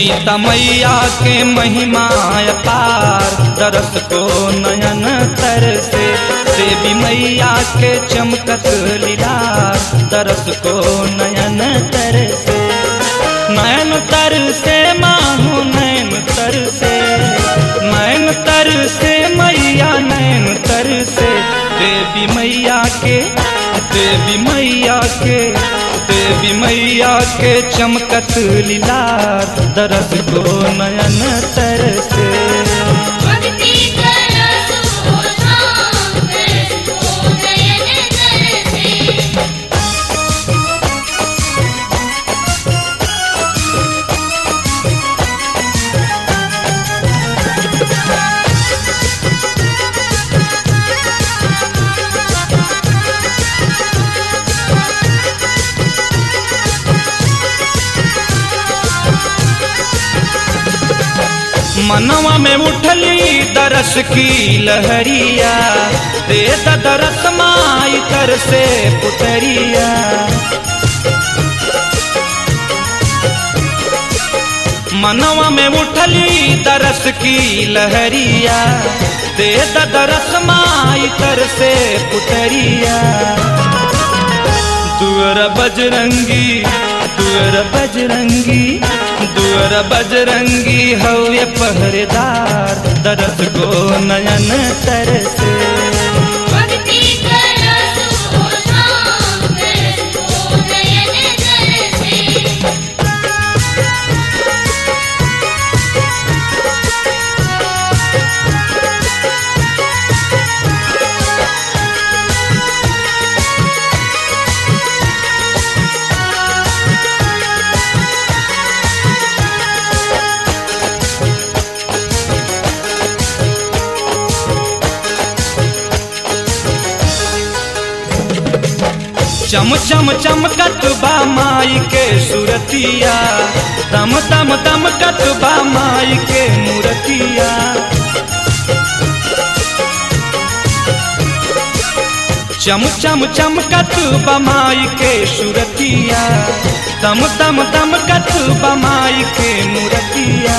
सीता मैया के महिमा अपार दरस को नयन तर से देवी मैया के चमकत लीला दरस को नयन तर से नयन तर से मानो नयन तर से नयन तर से मैया नयन तर से देवी मैया के देवी मैया के देवी मैया के चमकत लीला दरस को नयन तर से भक्ति करसो धाम करसो नयन तरसे मनवा में उठली दरस की लहरिया दे द दरस माई कर से पुतरिया मनवा में उठली दरस की लहरिया दे द दरस माई कर से पुतरिया दुअर बजरंगी दुअर बजरंगी दुअर बजरंगी हवे पहरेदार दरस को नयन तरसे भक्ति करसो धाम करसो नयन तरसे चम चम चमकत बा माई के सुरतिया दम दम दमकत बा माई के मूरतिया चम चम चमकत बा माई के सुरतिया दम दम दमकत बा माई के मूरतिया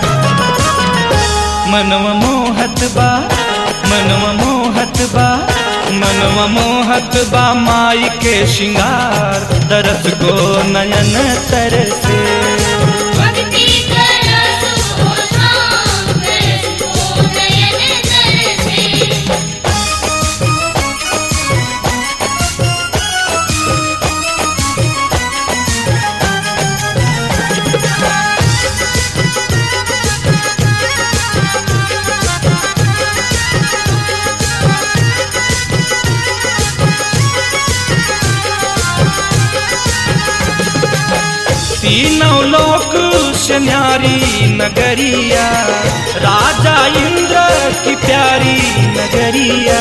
मनवा मोहत बा मनवा मोहत बा मनवा मोहत बा माई के श्रृंगार दरस को नयन तरसे भक्ति करसो धाम करसो नयन तरसे तीनों लोक से न्यारी नगरिया राजा इंद्र की प्यारी नगरिया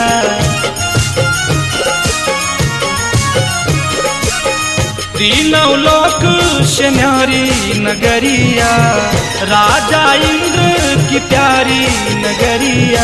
तीनों लोक से न्यारी नगरिया राजा इंद्र की प्यारी नगरिया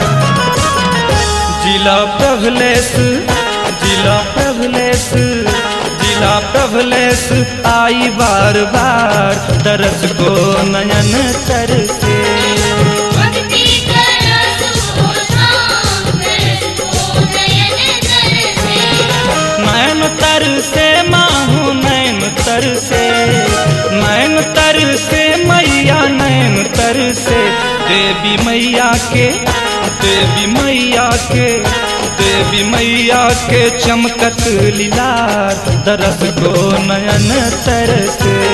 जिला प्रभलेस जिला प्रभलेस जिला प्रभलेस आई बार बार दरस को नयन तरसे भक्ति करसो धाम करसो नयन तरसे नयन तरसे माहू नयन तरसे नयन तरसे मैया नयन तरसे देवी मैया के देवी मैया के देवी मैया के चमकत लीला दरस को नयन तरसे